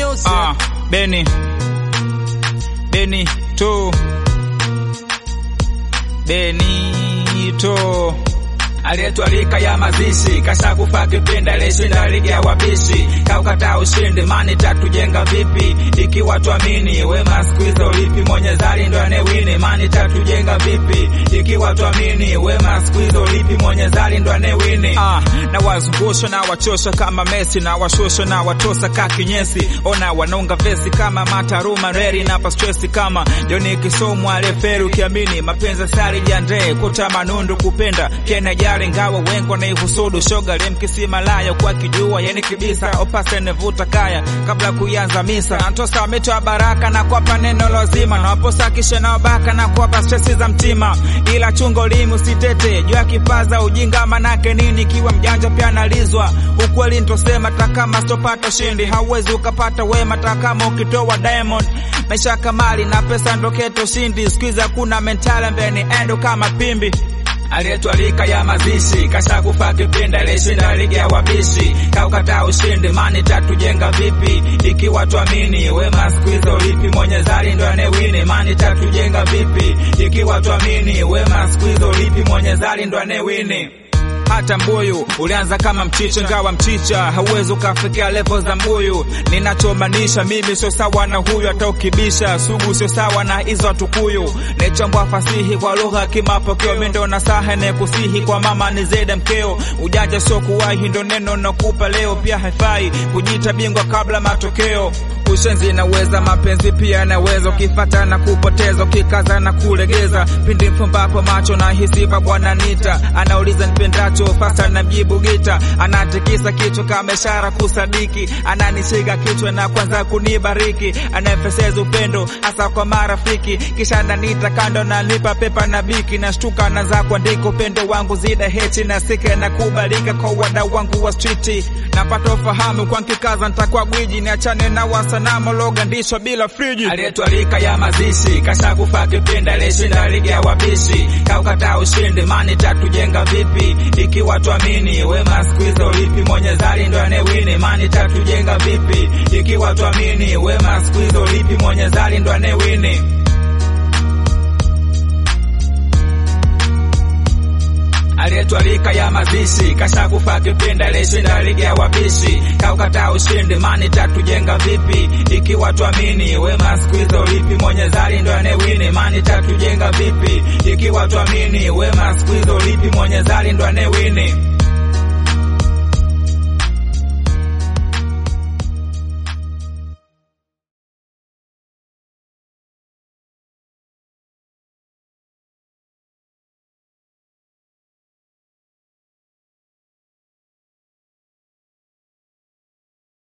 music. Ah, Beni Beni to Benito aliyetwalika ya mazishi kasha kufa kipindi alishinda ligi ya wabishi kaukata ushindi mani tatujenga vipi ikiwa twamini wema siku hizo lipi mwenye zali ndo anewini mani tatujenga vipi ikiwa twamini wema siku hizo lipi mwenye zali ndo anewini ah, na wazungusha na wachosha kama Messi na washosha na watosa ka kinyesi ona wanonga vesi kama mataruma reri na pa stress kama Joni Kisomwa referi ukiamini mapenzi sari jandre kuta manundu kupenda kena jari ngawa wengo na ihusudu shoga lemkisi malaya kwa kijua yani kibisa opase nevuta kaya kabla kuianza misa antosa mito baraka na kwapa neno lazima na waposa kisha na wabaka na kwapa stresi za mtima ila chungo limu sitete jua kipaza ujinga manake nini kiwa mjanja pia analizwa ukweli ntosema takama stopata shindi hauwezi ukapata wema takama ukitoa diamond maisha kamali na pesa ndoketo shindi skuiza kuna mentala mbeni endo kama pimbi aliyetwalika ya mazishi kasha kufa kipindi alishinda ligi ya wabishi kaukata ushindi mani tatujenga vipi ikiwa twamini wema siku hizo lipi mwenye zali ndo anewini mani tatujenga vipi ikiwa twamini wema siku hizo lipi mwenye zali ndo anewini hata mbuyu ulianza kama mchicha, ngawa mchicha hauwezi ukafikia levo za mbuyu. Ninachomaanisha mimi sio sawa na huyu, hata ukibisha sugu sio sawa na hizo tukuyu. Nechambwa fasihi kwa lugha kimapokeo, mimi ndo nasaha ne kusihi kwa mama ni zeda mkeo. Ujanja sio kuwahi, ndo neno nakupa leo, pia haifai kujita bingwa kabla matokeo. Ushenzi naweza, mapenzi pia naweza, ukifata na kupoteza, ukikaza na kulegeza. Pindi mfumbapo macho na hisiba, bwana nita anauliza nipendacho fasta na mjibu gita, anatikisa kichwa kama ishara kusadiki, ananishika kichwa na kwanza kunibariki, anayefeseza upendo hasa kwa marafiki, kisha ananiita kando na nipa pepa na biki, nashtuka naanza kuandika upendo wangu zida heti na sike na kubalika kwa wadau wangu wa streeti, napata ufahamu kwa nkikaza nitakuwa gwiji, niachane na wasanamu logandishwa bila friji. aliyetwalika ya mazishi kasha kufa kipindi alishinda ligi ya wabishi kaukata ushindi mani tatujenga vipi ikiwa twamini wema siku hizo lipi mwenye zali ndo anewini mani tatujenga vipi ikiwa twamini wema siku hizo lipi mwenye zali ndo anewini aliyetwalika ya mazishi kasha kufa kipindi alishinda ligi ya wabishi kaukata ushindi mani tatujenga vipi ikiwa twamini wema siku hizo lipi mwenye zali ndo anewini mani tatujenga vipi ikiwa twamini wema siku hizo lipi mwenye zali ndo anewini